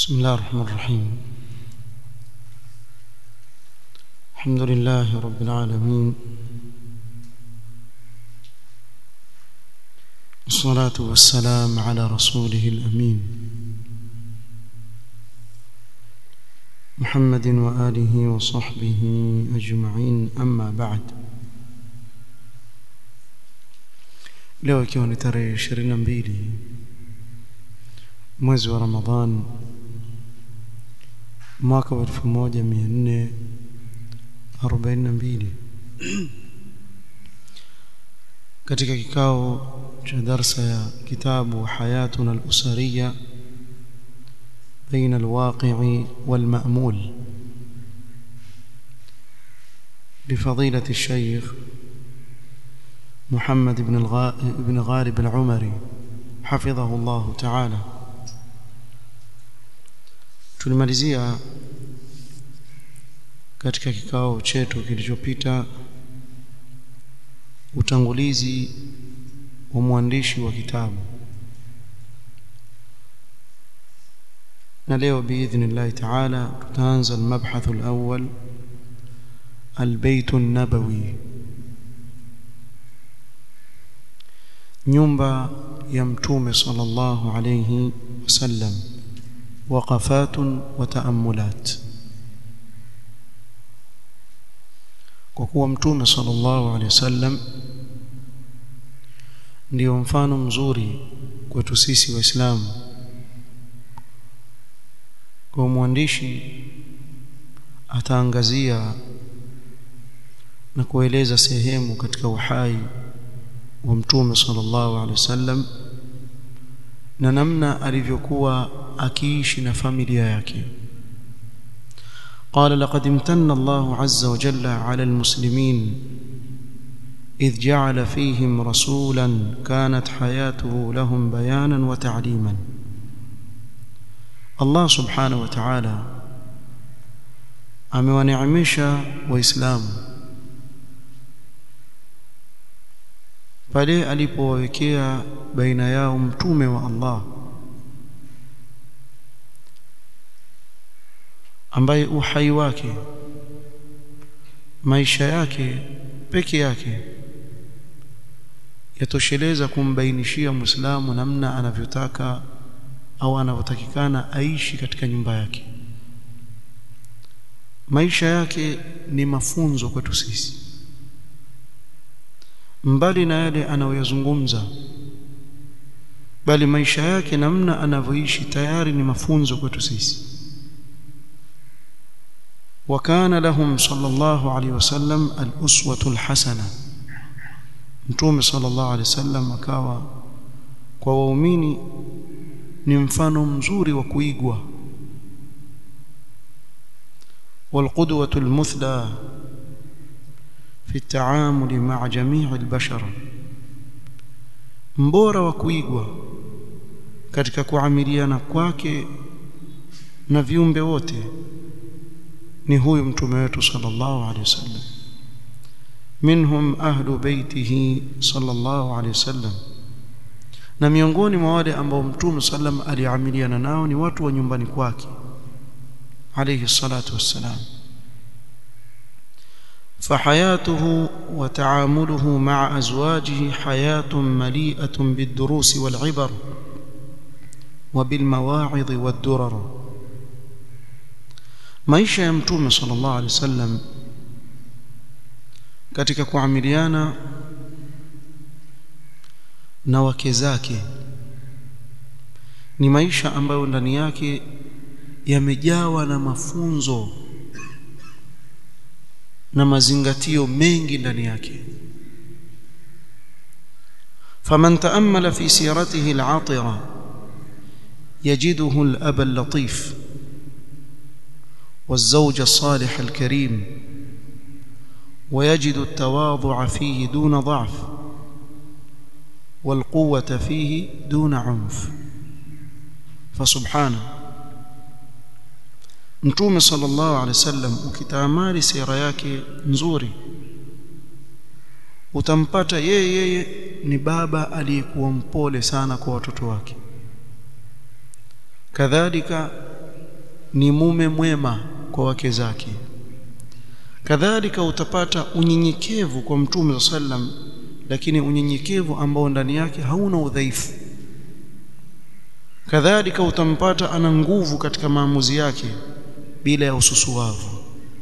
بسم الله الرحمن الرحيم الحمد لله رب العالمين والصلاة والسلام على رسوله الأمين محمد وآله وصحبه أجمعين أما بعد leo ikiwa ni tarehe 22 mwezi wa Ramadhan mwaka wa 1442 katika kikao cha darsa ya kitabu hayatuna al-usariya بين الواقع والمأمول لفضيلة الشيخ محمد بن الغا... بن غالب العمري حفظه الله تعالى tulimalizia katika kikao chetu kilichopita utangulizi wa mwandishi wa kitabu na leo biidhnillahi taala tutaanza almabhath alawwal albayt an-nabawi nyumba ya mtume sallallahu alayhi wasallam وقفات وتأملات kwa kuwa mtume sallallahu alaihi wasallam ndio mfano mzuri kwetu sisi waislamu kwa mwandishi ataangazia na kueleza sehemu katika uhai wa mtume sallallahu alaihi wasallam na namna alivyokuwa akiishi na familia yake قال لقد امتن الله عز وجل على المسلمين إذ جعل فيهم رسولا كانت حياته لهم بيانا وتعليما الله سبحانه وتعالى amewaneemesha waislamu pale alipowawekea baina yao mtume wa Allah ambaye uhai wake maisha yake peke yake yatosheleza kumbainishia Muislamu namna anavyotaka au anavyotakikana aishi katika nyumba yake maisha yake ni mafunzo kwetu sisi mbali na yale anayoyazungumza bali maisha yake namna anavyoishi tayari ni mafunzo kwetu sisi وكان لهم صلى الله عليه وسلم الأسوة الحسنة متوم صلى الله عليه وسلم akawa kwa waumini ni mfano mzuri wa kuigwa والقدوة المثلى في التعامل مع جميع البشر mbora wa kuigwa katika kuamiliana kwake na viumbe wote ni huyu mtume wetu sallallahu alaihi wasallam minhum ahlu baitihi sallallahu alaihi wasallam na miongoni mwa wale ambao mtume sallam aliamiliana nao ni watu wa nyumbani kwake alayhi salatu wassalam فحياته وتعامله مع ازواجه حياه مليئه بالدروس والعبر وبالمواعظ والدرر maisha ya mtume sallallahu alaihi wasallam katika kuamiliana na wake zake ni maisha ambayo ndani yake yamejawa na mafunzo na mazingatio mengi ndani yake faman taammala fi siratihi al-atira yajiduhu al-aba al-latif والزوج الصالح الكريم ويجد التواضع فيه دون ضعف والقوة فيه دون عنف فسبحانه mtume sallallahu alaihi wasallam ukitaamali sira yake nzuri utampata yeye yeye ni baba aliyekuwa mpole sana kwa watoto wake kadhalika ni mume mwema kwa wake zake kadhalika utapata unyenyekevu kwa mtume sallam lakini unyenyekevu ambao ndani yake hauna udhaifu kadhalika utampata ana nguvu katika maamuzi yake bila ya ususuwavu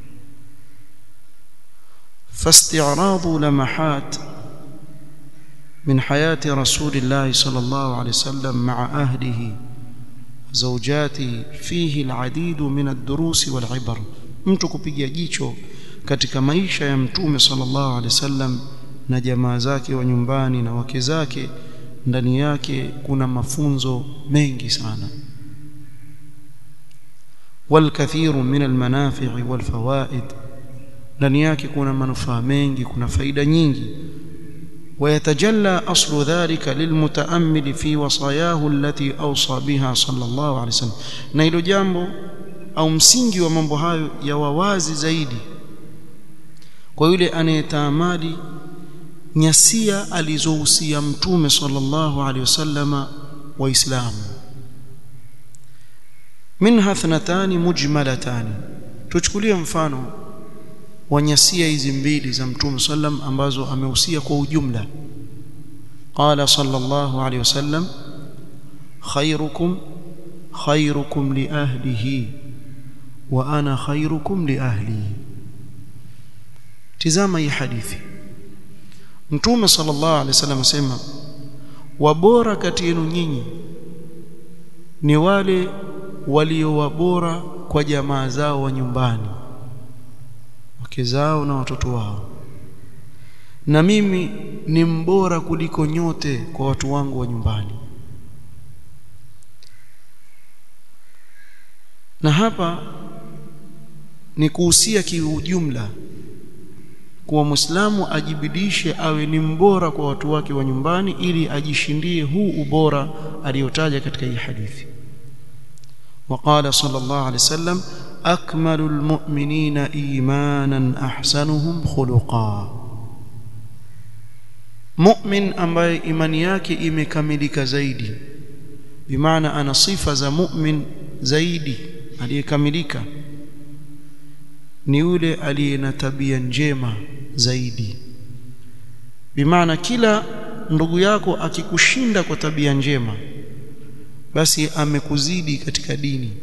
فاستعراض لمحات من حياة رسول الله صلى الله عليه وسلم مع أهله زوجاته فيه العديد من الدروس والعبر mtu kupiga jicho katika maisha ya mtume sallallahu alaihi wasallam na jamaa zake wa nyumbani na wake zake ndani yake kuna mafunzo mengi sana والكثير من المنافع والفوائد ndani yake kuna manufaa mengi kuna faida nyingi ويتجلى أصل ذلك للمتأمل في وصاياه التي أوصى بها صلى الله عليه وسلم na hilo jambo au msingi wa mambo hayo ya wawazi zaidi kwa yule anayetaamali nyasia alizohusia mtume sallallahu alaihi wasallama waislamu minha thnatani mujmalatani tuchukulie mfano wa nyasia hizi mbili za mtume sallam ambazo amehusia kwa ujumla qala sallallahu alaihi wasallam khairukum khairukum li ahlihi wa ana khairukum li ahli tizama hii hadithi mtume sallallahu alaihi wasallam asema wabora kati yenu nyinyi ni wale walio wabora kwa jamaa zao wa nyumbani wake zao na watoto wao na mimi ni mbora kuliko nyote kwa watu wangu wa nyumbani na hapa ni kuhusia kiujumla kuwa Muislamu ajibidishe awe ni mbora kwa watu wake wa nyumbani ili ajishindie huu ubora aliyotaja katika hii hadithi وقال صلى الله عليه وسلم أكمل المؤمنين إيمانا أحسنهم خلقا مؤمن ambaye imani yake imekamilika zaidi bimaana ana sifa za mu'min zaidi aliyekamilika ni yule aliye na tabia njema zaidi bimaana kila ndugu yako akikushinda kwa tabia njema basi amekuzidi katika dini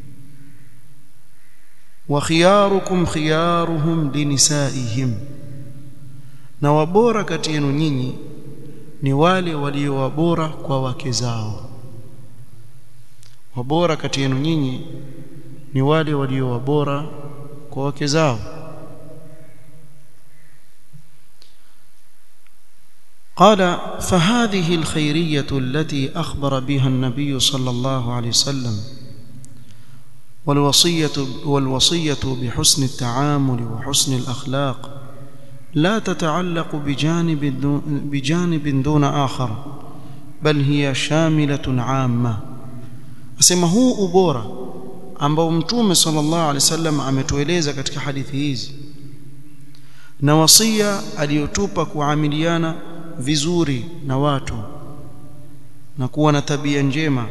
wa khiyarukum khiyaruhum linisaihim na wabora kati yenu nyinyi ni wale walio wabora kwa wake zao wabora kati yenu nyinyi ni wale walio wabora kwa wake zao قال فهذه الخيرية التي أخبر بها النبي صلى الله عليه وسلم والوصية والوصية بحسن التعامل وحسن الأخلاق لا تتعلق بجانب دون بجانب دون آخر بل هي شاملة عامة asema huu ubora ambao mtume sallallahu alaihi wasallam ametueleza katika hadithi hizi na wasia aliyotupa kuamiliana vizuri na watu na kuwa na tabia njema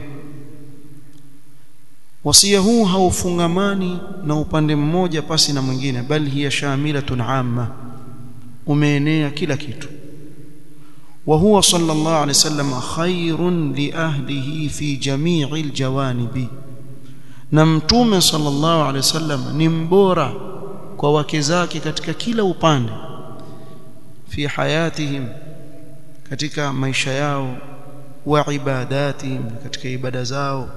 wasia huu haufungamani na upande mmoja pasi na mwingine bali hiya shamilatun amma umeenea kila kitu وهو صلى الله عليه وسلم خير لأهله في جميع الجوانب na mtume sallallahu alaihi wasallam ni mbora kwa wake zake katika kila upande fi hayatihim katika maisha yao wa ibadatihim katika ibada zao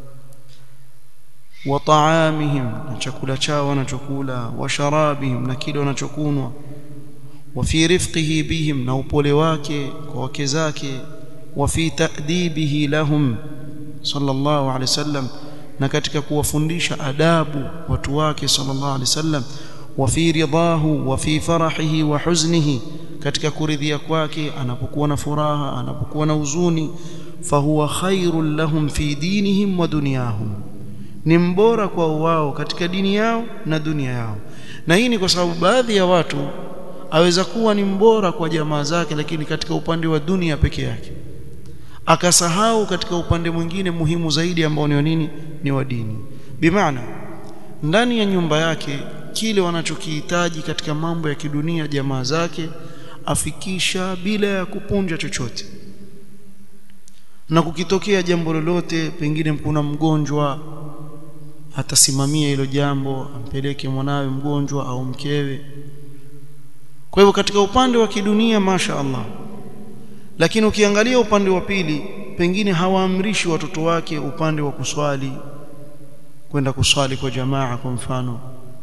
wa taamihim na chakula chao wanachokula wa sharabihim na kile wanachokunwa wa fi rifqihi bihim na upole wake kwa wake zake wa fi ta'dibihi lahum sallallahu alaihi wasallam na katika kuwafundisha adabu watu wake sallallahu alaihi wasallam wa fi ridahu wa fi farahihi wa huznihi katika kuridhia kwake anapokuwa na furaha anapokuwa na huzuni fahuwa khairul lahum fi dinihim wa dunyahum ni mbora kwa wao katika dini yao na dunia yao na hii ni kwa sababu baadhi ya watu aweza kuwa ni mbora kwa jamaa zake lakini katika upande wa dunia peke yake akasahau katika upande mwingine muhimu zaidi ambao ni nini ni wa dini bimaana ndani ya nyumba yake kile wanachokihitaji katika mambo ya kidunia jamaa zake afikisha bila ya kupunja chochote na kukitokea jambo lolote pengine kuna mgonjwa atasimamia hilo jambo ampeleke mwanawe mgonjwa au mkewe kwa hivyo katika upande wa kidunia masha Allah lakini ukiangalia upande wa pili pengine hawaamrishi watoto wake upande wa kuswali kwenda kuswali kwa jamaa kwa mfano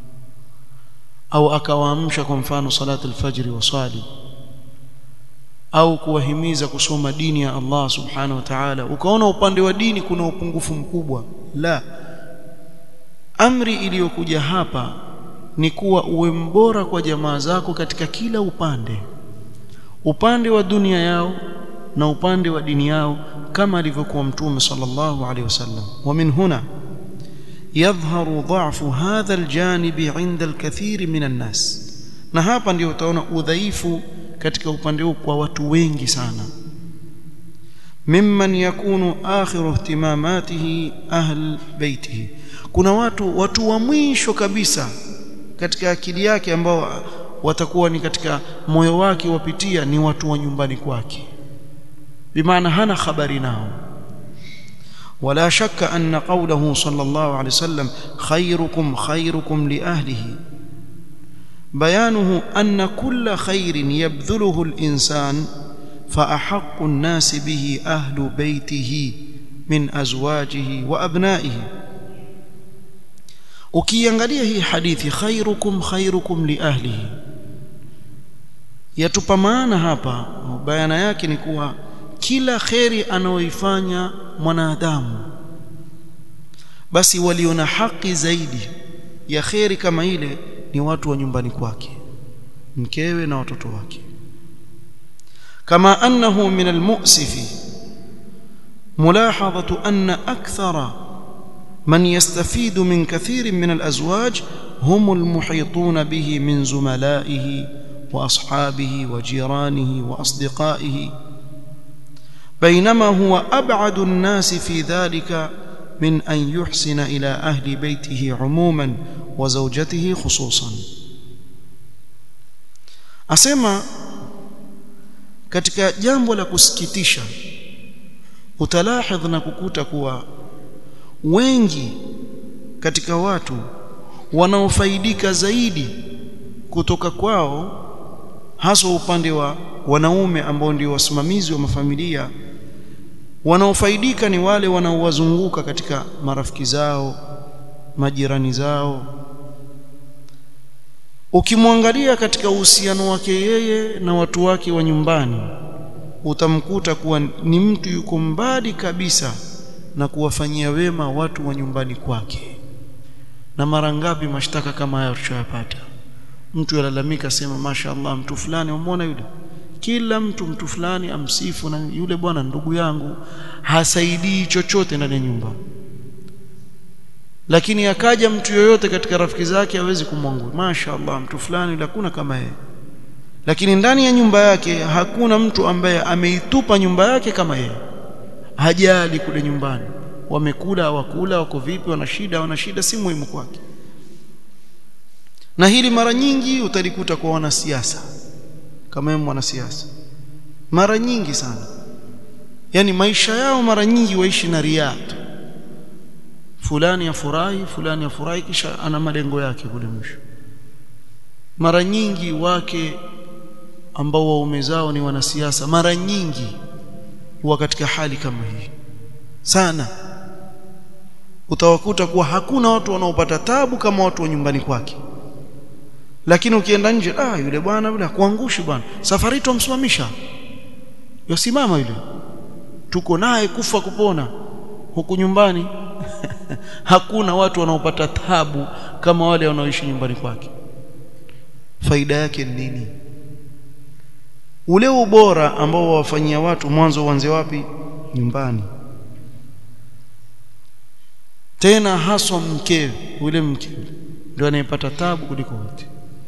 au akawaamsha kwa mfano salatu alfajri waswali au kuwahimiza kusoma dini ya Allah subhanahu wa ta'ala ukaona upande wa dini kuna upungufu mkubwa la amri iliyokuja hapa ni kuwa uwe mbora kwa jamaa zako katika kila upande upande wa dunia yao na upande wa dini yao kama alivyokuwa mtume sallallahu alaihi wasallam wa min huna yadhharu dha'fu hadha aljanib 'inda alkathir min an-nas na hapa ndio utaona udhaifu katika upande huu kwa watu wengi sana mimman yakunu akhiru ihtimamatihi ahl baitihi kuna watu watu wa mwisho kabisa katika akili yake ambao watakuwa ni katika moyo wake wapitia ni watu wa nyumbani kwake bimaana hana habari nao ولا شك أن قوله صلى الله عليه وسلم خيركم خيركم لأهله بيانه أن كل خير يبذله الإنسان فأحق الناس به أهل بيته من أزواجه وأبنائه ukiangalia hii hadithi khairukum khairukum liahlihi yatupa maana hapa bayana yake ni kuwa kila kheri anaoifanya mwanadamu basi waliona haki zaidi ya kheri kama ile ni watu wa nyumbani kwake mkewe na watoto wake kama annahu min almu'sifi mulahadhatu anna akthara من يستفيد من كثير من الأزواج هم المحيطون به من زملائه وأصحابه وجيرانه وأصدقائه بينما هو أبعد الناس في ذلك من أن يحسن إلى أهل بيته عموما وزوجته خصوصا أسمى katika jambo la kusikitisha utalahidh na kukuta kuwa wengi katika watu wanaofaidika zaidi kutoka kwao haswa upande wa wanaume ambao ndio wasimamizi wa mafamilia wanaofaidika ni wale wanaowazunguka katika marafiki zao majirani zao ukimwangalia katika uhusiano wake yeye na watu wake wa nyumbani utamkuta kuwa ni mtu yuko mbali kabisa na kuwafanyia wema watu wa nyumbani kwake na mara ngapi mashtaka kama haya tushayapata mtu yalalamika sema mashaallah mtu fulani umeona yule kila mtu mtu fulani amsifu na yule bwana ndugu yangu hasaidii chochote ndani ya nyumba lakini akaja mtu yoyote katika rafiki zake hawezi kumwangua mashaallah mtu fulani yule hakuna kama yeye lakini ndani ya nyumba yake hakuna mtu ambaye ameitupa nyumba yake kama yeye hajali kule nyumbani wamekula hawakula wako vipi wana shida wana shida si muhimu kwake na hili mara nyingi utalikuta kwa wanasiasa kama yeye mwanasiasa mara nyingi sana yani maisha yao mara nyingi waishi na riaa fulani afurahi fulani afurahi kisha ana malengo yake kule mwisho mara nyingi wake ambao waume zao ni wanasiasa mara nyingi huwa katika hali kama hii sana utawakuta kuwa hakuna watu wanaopata tabu kama watu wa nyumbani kwake lakini ukienda nje ah yule bwana yule kuangushi bwana safari tumsimamisha yosimama yule tuko naye kufa kupona huku nyumbani hakuna watu wanaopata tabu kama wale wanaoishi nyumbani kwake faida yake ni nini ule ubora ambao wawafanyia watu mwanzo uanze wapi nyumbani tena haswa mkewe ule mkewe ndio anayepata tabu kuliko wote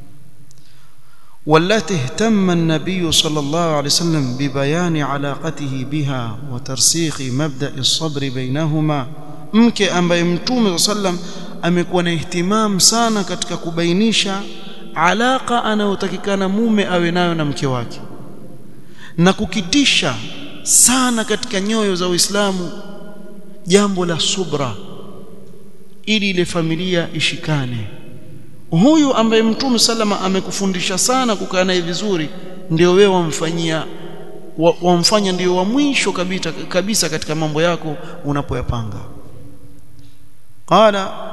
والتي اهتم النبي صلى الله عليه وسلم ببيان علاقته بها وترسيخ مبدأ الصبر بينهما mke ambaye mtume sallam amekuwa na ihtimam sana katika kubainisha alaka anayotakikana mume awe nayo na mke wake na kukitisha sana katika nyoyo za Uislamu jambo la subra ili ile familia ishikane huyu ambaye mtume salama amekufundisha sana kukaa naye vizuri ndio wewe wamfanyia wamfanya ndio wa mwisho kabisa kabisa katika mambo yako unapoyapanga qala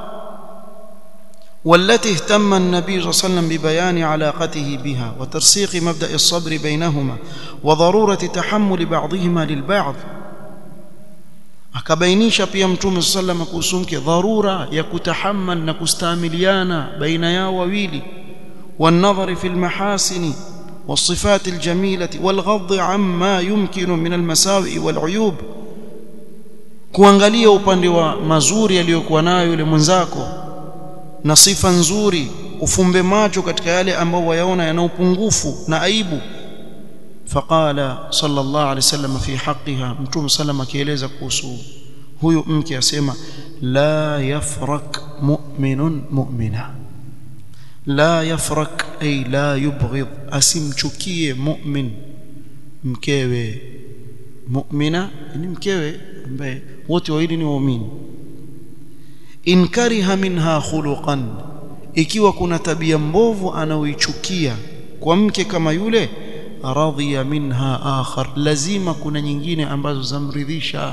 والتي اهتم النبي صلى الله عليه وسلم ببيان علاقته بها وترسيخ مبدأ الصبر بينهما وضرورة تحمل بعضهما للبعض akabainisha pia mtume sallam kuhusu mke dharura ya kutahammal na kustamiliana baina yao wawili والنظر في المحاسن والصفات الجميلة والغض عما يمكن من المساوئ والعيوب kuangalia upande wa mazuri aliyokuwa nayo yule mwenzako na sifa nzuri ufumbe macho katika yale ambayo wayaona yana upungufu na aibu faqala sallallahu alaihi wasallam fi haqqiha mtume sallam akieleza kuhusu huyu mke asema la yafrak mu'minun mu'mina la yafrak ay la yubghid asimchukie mu'min mkewe mu'mina ni mkewe ambaye wote wawili ni waumini in kariha minha khuluqan ikiwa kuna tabia mbovu anaoichukia kwa mke kama yule radhiya minha akhar lazima kuna nyingine ambazo zamridhisha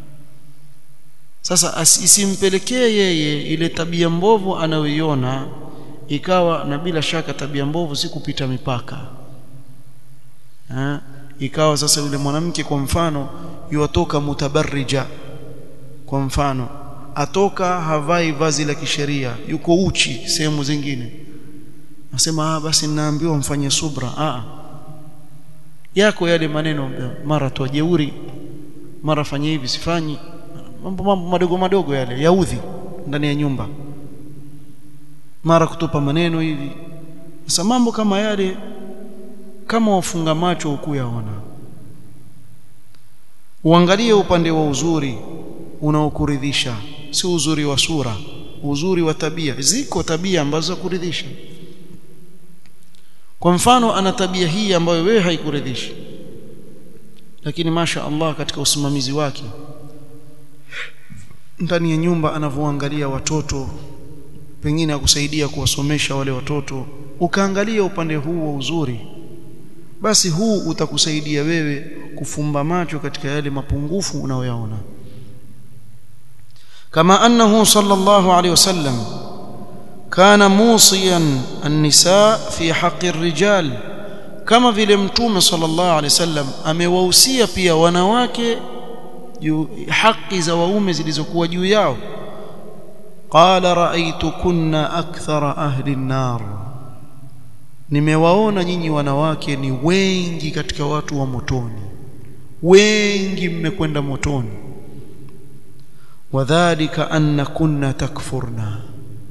sasa isimpelekee yeye ile tabia mbovu anayoiona ikawa na bila shaka tabia mbovu si kupita mipaka ha? ikawa sasa yule mwanamke kwa mfano yuatoka mutabarrija kwa mfano atoka havai vazi la kisheria yuko uchi sehemu zingine nasema ah basi ninaambiwa mfanye subra ah yako yale maneno mara toa jeuri mara fanye hivi sifanyi mambo mambo madogo madogo yale yaudhi ndani ya nyumba mara kutupa maneno hivi sasa mambo kama yale kama wafunga macho ukuyaona uangalie upande wa uzuri unaokuridhisha si uzuri wa sura uzuri wa tabia ziko tabia ambazo kuridhisha kwa mfano ana tabia hii ambayo wewe haikuridhishi lakini masha Allah katika usimamizi wake ndani ya nyumba anavyoangalia watoto pengine akusaidia kuwasomesha wale watoto ukaangalia upande huu wa uzuri basi huu utakusaidia wewe kufumba macho katika yale mapungufu unayoyaona kama annahu sallallahu alayhi wasallam kana musiyan an-nisaa fi haqqi ar-rijal kama vile mtume sallallahu alayhi wasallam amewahusia pia wanawake juu haki za waume zilizokuwa juu yao qala ra'aytukunna akthara ahli an-nar nimewaona nyinyi wanawake ni wengi katika watu wa motoni wengi mmekwenda motoni wadhālika anna kunna takfurna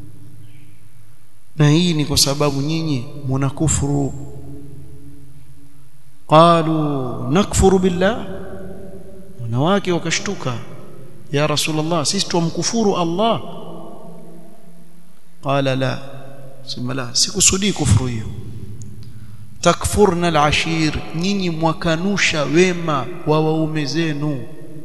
na hii ni kwa sababu nyinyi mnakufuru qalu nakfuru billah wanawake wakashtuka ya rasulullah sisi tumkufuru allah qala la sema la sikusudii kufuru hiyo takfurna alashir nyinyi mwakanusha wema wa waume zenu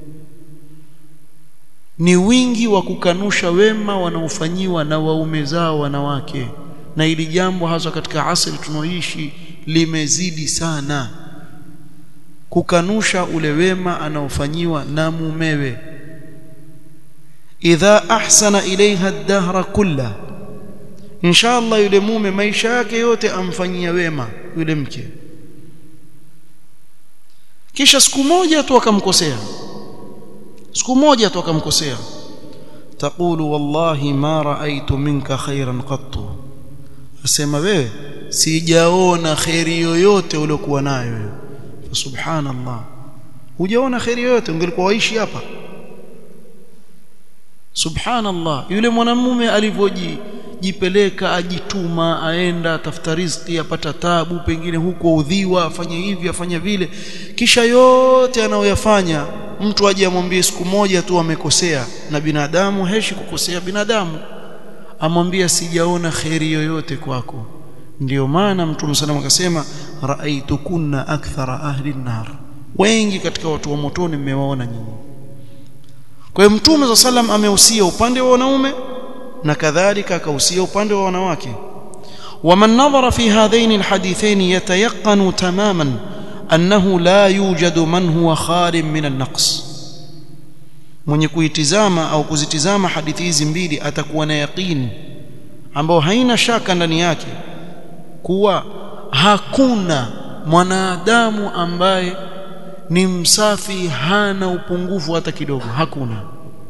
ni wingi wa kukanusha wema wanaofanyiwa na waume zao wanawake na ili jambo hasa katika asili tunaoishi limezidi sana kukanusha ule wema anaofanyiwa na mumewe idha ahsana ilaiha ad-dahra kulla inshallah yule mume maisha yake yote amfanyia wema yule mke kisha siku moja tu akamkosea siku moja tu akamkosea taqulu wallahi ma raaitu minka khairan qattu asema wewe sijaona khairi yoyote uliokuwa nayo wewe subhanallah hujaona khairi yoyote ungelikuwa waishi hapa subhanallah yule mwanamume alivyojipeleka ajituma aenda tafuta riziki apata tabu pengine huko udhiwa afanye hivi afanye vile kisha yote anayoyafanya mtu aje amwambie siku moja tu amekosea na binadamu heshi kukosea binadamu amwambia sijaona kheri yoyote kwako ndiyo maana mtume sallam akasema raaitukunna akthara ahli nar wengi katika watu wa motoni mmewaona nyinyi kwa hiyo mtume sallam amehusia upande wa wanaume na kadhalika akahusia upande wa wanawake ومن نظر في هذين الحديثين يتيقن تماما أنه لا يوجد من هو خال من النقص mwenye kuitizama au kuzitizama hadithi hizi mbili atakuwa na yaqini ambao haina shaka ndani yake kuwa hakuna mwanadamu ambaye ni msafi hana upungufu hata kidogo hakuna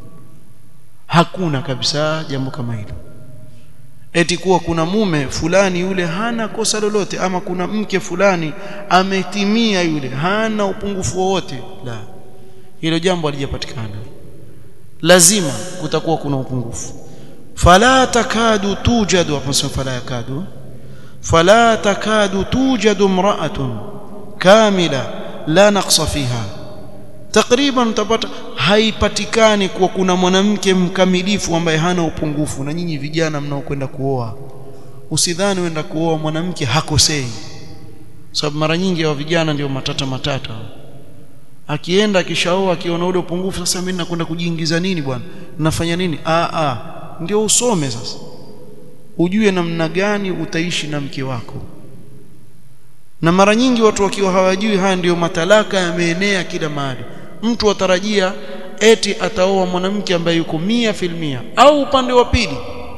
hakuna kabisa jambo kama hilo eti kuwa kuna mume fulani yule hana kosa lolote ama kuna mke fulani ametimia yule hana upungufu wowote la hilo jambo halijapatikana lazima kutakuwa kuna upungufu fala takadu tujadu hapo fala yakadu fala takadu tujadu imra'atun kamila la naqsa fiha takriban utapata haipatikani kuwa kuna mwanamke mkamilifu ambaye hana upungufu na nyinyi vijana mnaokwenda kuoa usidhani uenda kuoa mwanamke hakosei sababu mara nyingi wa vijana ndio matata matata akienda akishaoa akiona ule upungufu sasa mimi nakwenda kujiingiza nini bwana nafanya nini a a ndio usome sasa ujue namna gani utaishi na mke wako na mara nyingi watu wakiwa hawajui haya ndiyo matalaka yameenea kila mahali mtu atarajia eti ataoa mwanamke ambaye yuko mia filmia au upande wa pili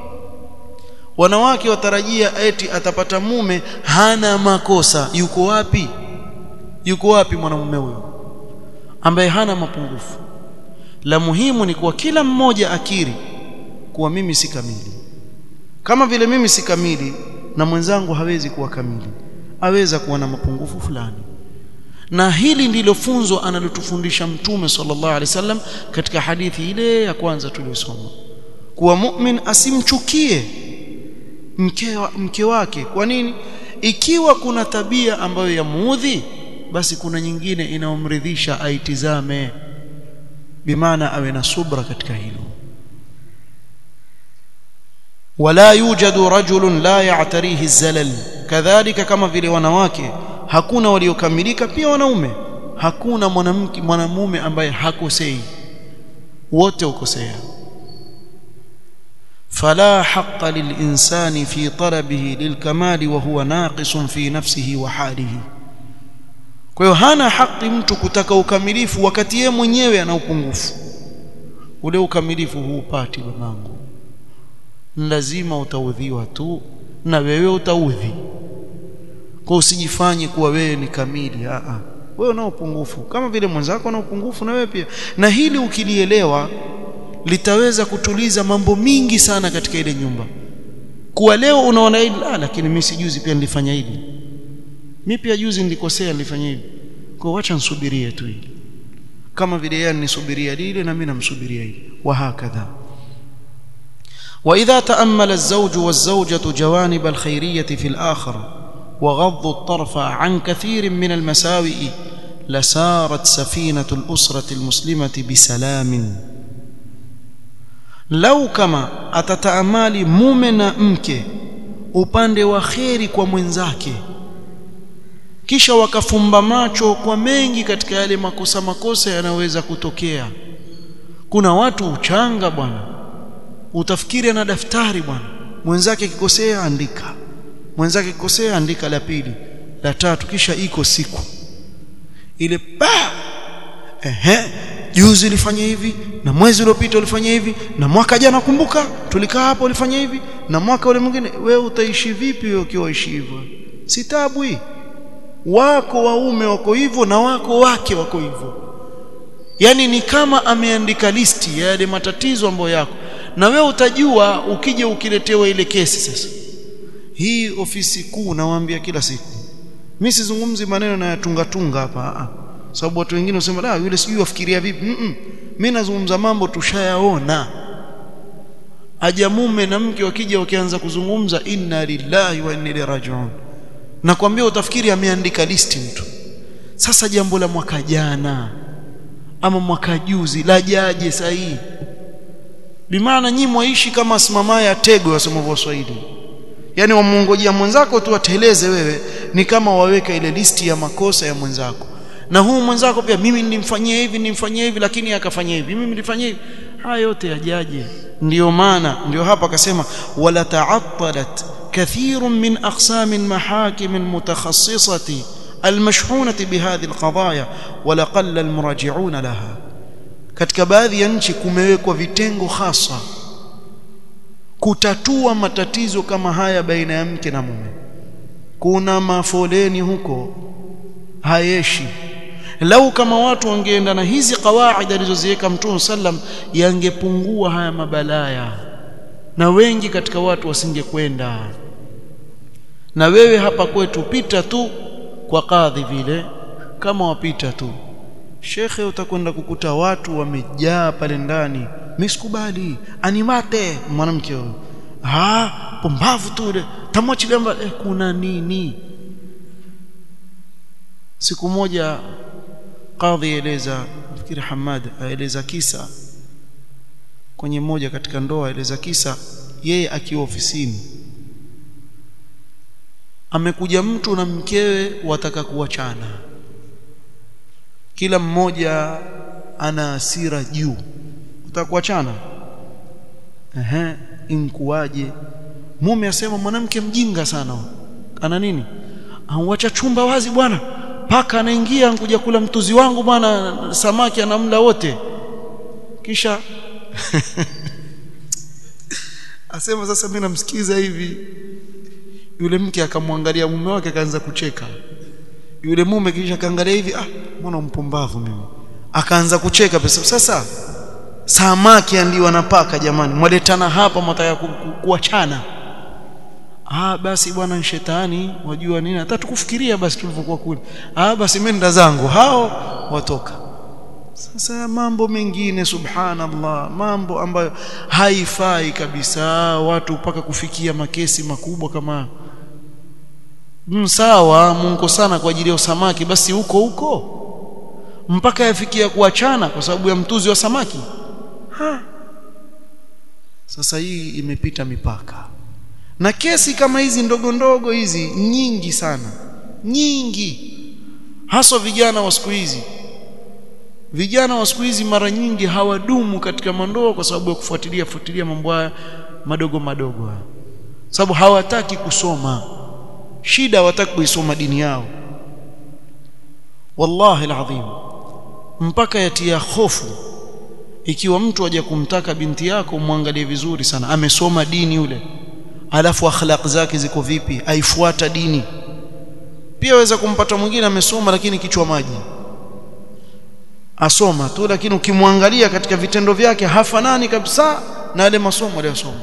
wanawake watarajia eti atapata mume hana makosa yuko wapi yuko wapi mwanamume huyo ambaye hana mapungufu la muhimu ni kuwa kila mmoja akiri kuwa mimi si kamili kama vile mimi si kamili na mwenzangu hawezi kuwa kamili aweza kuwa na mapungufu fulani na hili ndilo funzo analotufundisha mtume sallallahu alaihi wasallam katika hadithi ile ya kwanza tuliyosoma kuwa mu'min asimchukie mke, wa, mke wake kwa nini ikiwa kuna tabia ambayo yamuudhi basi kuna nyingine inayomridhisha aitizame bimaana awe na subra katika hilo wala yujadu rajulun la ya'tarihi zalal kadhalika kama vile wanawake hakuna waliokamilika pia wanaume hakuna mwanamke mwanamume ambaye hakosei wote ukosea فلا حق للإنسان في طلبه للكمال وهو ناقص في نفسه وحاله kwa hiyo hana haki mtu kutaka ukamilifu wakati yeye mwenyewe ana upungufu ule ukamilifu huupati babangu lazima utaudhiwa tu na wewe utaudhi kwa usijifanye kuwa wewe ni kamili a a wewe una upungufu kama vile mwenzako ana upungufu na wewe pia na hili ukilielewa litaweza kutuliza mambo mingi sana katika ile nyumba kuwa leo unaona hili la lakini mimi sijuzi pia nilifanya hili mimi pia juzi nilikosea nilifanya hivi kwa wacha nisubirie tu hili kama vile yeye nisubiria lile na mimi namsubiria hili wa hakadha واذا تامل الزوج والزوجه جوانب الخيريه في الاخر وغضوا الطرف عن كثير من المساوئ لسارت سفينه الاسره المسلمه بسلام lau kama atataamali mume na mke upande wa kheri kwa mwenzake kisha wakafumba macho kwa mengi katika yale makosa makosa yanaweza kutokea kuna watu uchanga bwana utafikiri ana daftari bwana mwenzake kikosea andika mwenzake kikosea andika la pili la tatu kisha iko siku ile pa ehe juzi ulifanya hivi na mwezi uliopita ulifanya hivi na mwaka jana kumbuka tulikaa hapo ulifanya hivi na mwaka ule mwingine wewe utaishi vipi wewe ukiwa ishi hivyo si tabu hii wako waume wako hivyo na wako wake wako hivyo yani ni kama ameandika listi ya yale matatizo ambayo yako na wewe utajua ukija ukiletewa ile kesi sasa hii ofisi kuu nawaambia kila siku mimi sizungumzi maneno na yatunga tunga hapa sababu watu wengine wasema la yule sijui wafikiria vipi mm -mm. mimi nazungumza mambo tushayaona aja mume na mke wakija wakianza kuzungumza inna lillahi wa inna ilaihi rajiun nakwambia utafikiri ameandika listi mtu sasa jambo la mwaka jana ama mwaka juzi lajaje sahihi bimaana nyinyi mwaishi kama simama ya tego wasema Waswahili yani wamuongojea mwenzako tu ateleze wewe ni kama waweka ile listi ya makosa ya mwenzako na huu mwenzako pia mimi nilimfanyia hivi nilimfanyia hivi lakini akafanyia hivi mimi nilifanyia hivi haya yote yajaje ndio maana ndio hapa akasema wala ta'attalat kathirun min aqsam almahakim almutakhassisati المشحونة بهذه القضايا ولقل المراجعون لها katika baadhi ya nchi kumewekwa vitengo hasa kutatua matatizo kama haya baina ya mke na mume kuna mafoleni huko hayeshi lau kama watu wangeenda na hizi kawaida alizoziweka mtume sallam yangepungua haya mabalaya na wengi katika watu wasingekwenda na wewe hapa kwetu pita tu kwa kadhi vile kama wapita tu shekhe utakwenda kukuta watu wamejaa pale ndani misikubali animate mwanamke huyo ah pumbavu tu ile tamwachilia eh, kuna nini siku moja kadhi eleza fikiri Hamad aeleza kisa kwenye moja katika ndoa aeleza kisa yeye akiwa ofisini amekuja mtu na mkewe wataka kuachana kila mmoja ana hasira juu utaka kuachana ehe inkuwaje mume asema mwanamke mjinga sana ana nini auacha chumba wazi bwana paka anaingia nkuja kula mtuzi wangu bwana samaki anamla wote kisha asema sasa mimi namsikiza hivi yule mke akamwangalia mume wake akaanza kucheka yule mume kisha kaangalia hivi ah mbona mpumbavu mimi akaanza kucheka pesa sasa samaki ndio anapaka jamani mwaletana hapa mtaka kuachana ah basi bwana shetani wajua nini hata tukufikiria basi tulivyokuwa kule ah basi mimi nda zangu hao watoka sasa mambo mengine subhanallah mambo ambayo haifai kabisa watu mpaka kufikia makesi makubwa kama msawa mungu sana kwa ajili ya samaki basi huko huko mpaka yafikia kuachana kwa sababu ya mtuzi wa samaki ha. sasa hii imepita mipaka na kesi kama hizi ndogo ndogo hizi nyingi sana nyingi haswa vijana wa siku hizi vijana wa siku hizi mara nyingi hawadumu katika mandoa kwa sababu ya kufuatilia fuatilia mambo haya madogo madogo haya sababu hawataki kusoma shida hawataki kuisoma dini yao wallahi alazim mpaka yatia hofu ikiwa mtu aje kumtaka binti yako muangalie vizuri sana amesoma dini yule alafu akhlaq zake ziko vipi aifuata dini pia waweza kumpata mwingine amesoma lakini kichwa maji asoma tu lakini ukimwangalia katika vitendo vyake hafanani kabisa na yale masomo aliyosoma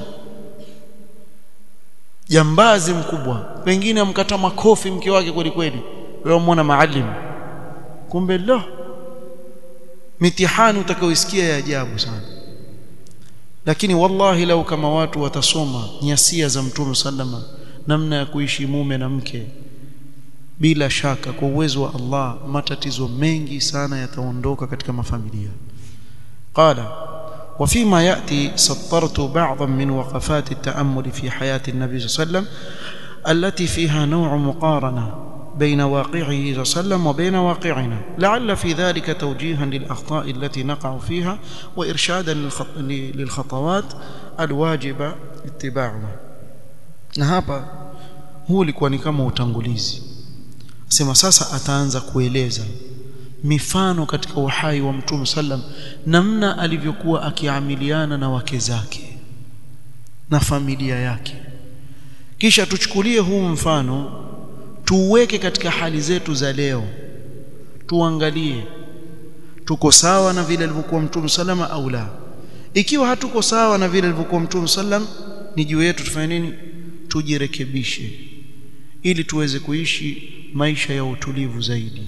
jambazi mkubwa pengine amkata makofi mke wake kweli kweli wewe muona maalim kumbe lo mitihani utakaoisikia ya ajabu sana lakini wallahi lau kama watu watasoma nyasia za mtume sallama namna ya kuishi mume na mke bila shaka kwa uwezo wa Allah matatizo mengi sana yataondoka katika mafamilia qala وفيما ياتي سطرت بعضا من وقفات التامل في حياه النبي صلى الله عليه وسلم التي فيها نوع مقارنه بين واقعه صلى الله عليه وسلم وبين واقعنا لعل في ذلك توجيها للاخطاء التي نقع فيها وارشادا للخطوات الواجب اتباعها na hapa huu ulikuwa ni kama utangulizi sema sasa ataanza kueleza mifano katika uhai wa mtume sallam namna alivyokuwa akiamiliana na wake zake na familia yake kisha tuchukulie huu mfano tuuweke katika hali zetu za leo tuangalie tuko sawa na vile alivyokuwa mtume salama au la ikiwa hatuko sawa na vile alivyokuwa mtume sallam ni juu yetu tufanye nini tujirekebishe ili tuweze kuishi maisha ya utulivu zaidi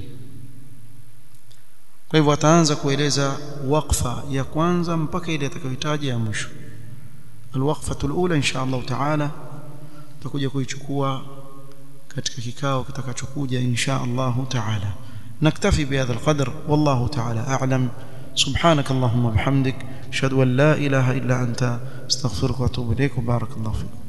kwa hivyo ataanza kueleza waqfa ya kwanza mpaka ile atakayohitaji ya mwisho alwaqfatu alula insha Allah taala tutakuja kuichukua katika kikao kitakachokuja insha Allah taala نكتفي بهذا القدر والله تعالى أعلم سبحانك اللهم وبحمدك أشهد أن لا إله إلا أنت استغفرك وأتوب إليك وبارك الله فيك